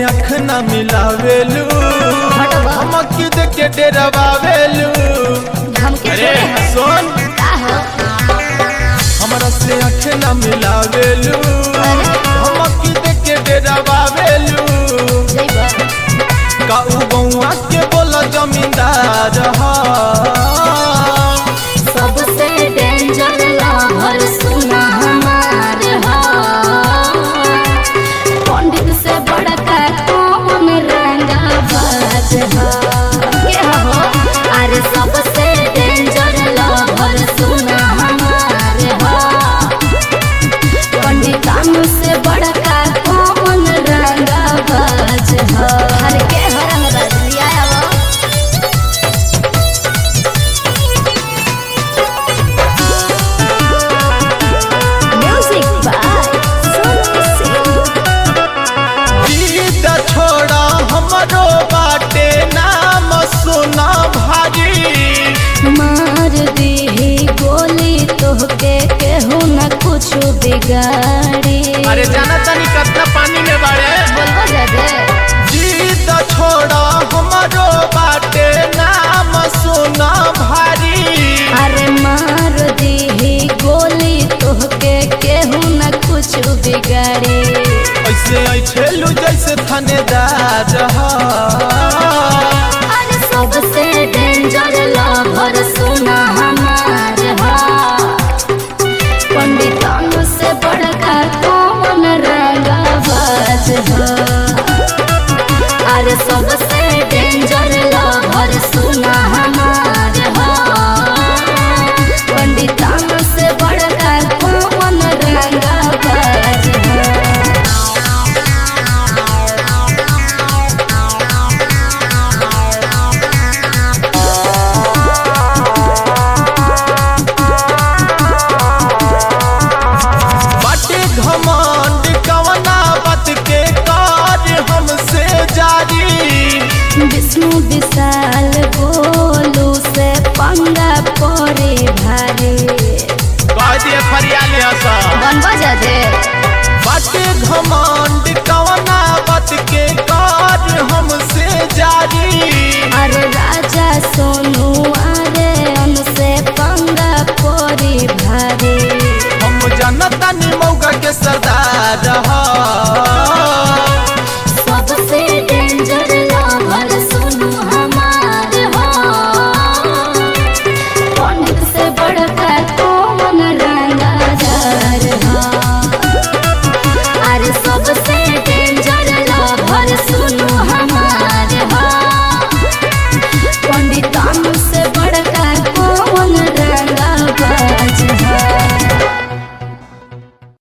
अख न मिलावेलू हटवा। हमक देख के डेरावेलू धमकी अरे थोड़े है सुन का हो हमरा से अख न मिलावेलू अरे। हमक देख के डेरावेलू जइबा का उ बउआ के बोला जमींदार हा सबसे डेंजर लवर सुना हमार हो पंडित से बड़का कौन रंगा बाज हो के हो अरे सबसे डेंजर लवर सुना हमार हो पंडितान से बड़का कौन रंगा बाज हो अरे के हो रंगा बाज लिया वो Music by Sonu Singh. जीत छोड़ा हमरो बाटे नाम सुना भारी मार दीही गोली तोहके केहू न कुछ बिगाड़ी अरे जाना तनी कितना पानी में बाड़े बोलबो जादे जीत छोड़ा हमरो बाटे नाम सुना भारी अरे मार दीही गोली तोहके केहू न कुछ बिगाड़ी ऐसे ऐठेलू जैसे थानेदार हा अरे सबसे डेंजर लवर सुना हमार हो पंडितान से बड़का कौन रंगा बाज हो अरे सबसे डेंजर लवर सुना हमार हो पंडितान से बड़का कौन रंगा बाज हो बाटे घमंड कवना बात के कार्य हमसे जारी विष्णु विशाल गोलू से पंगा पड़े भारी कह दिए फरियाले हसा बनबा जादे बाटे घमंड कवना बात के कार्य हमसे जारी अरे राजा सोनू अरे उनसे पंगा पड़े भारी हम जनता नि मौका के सरदार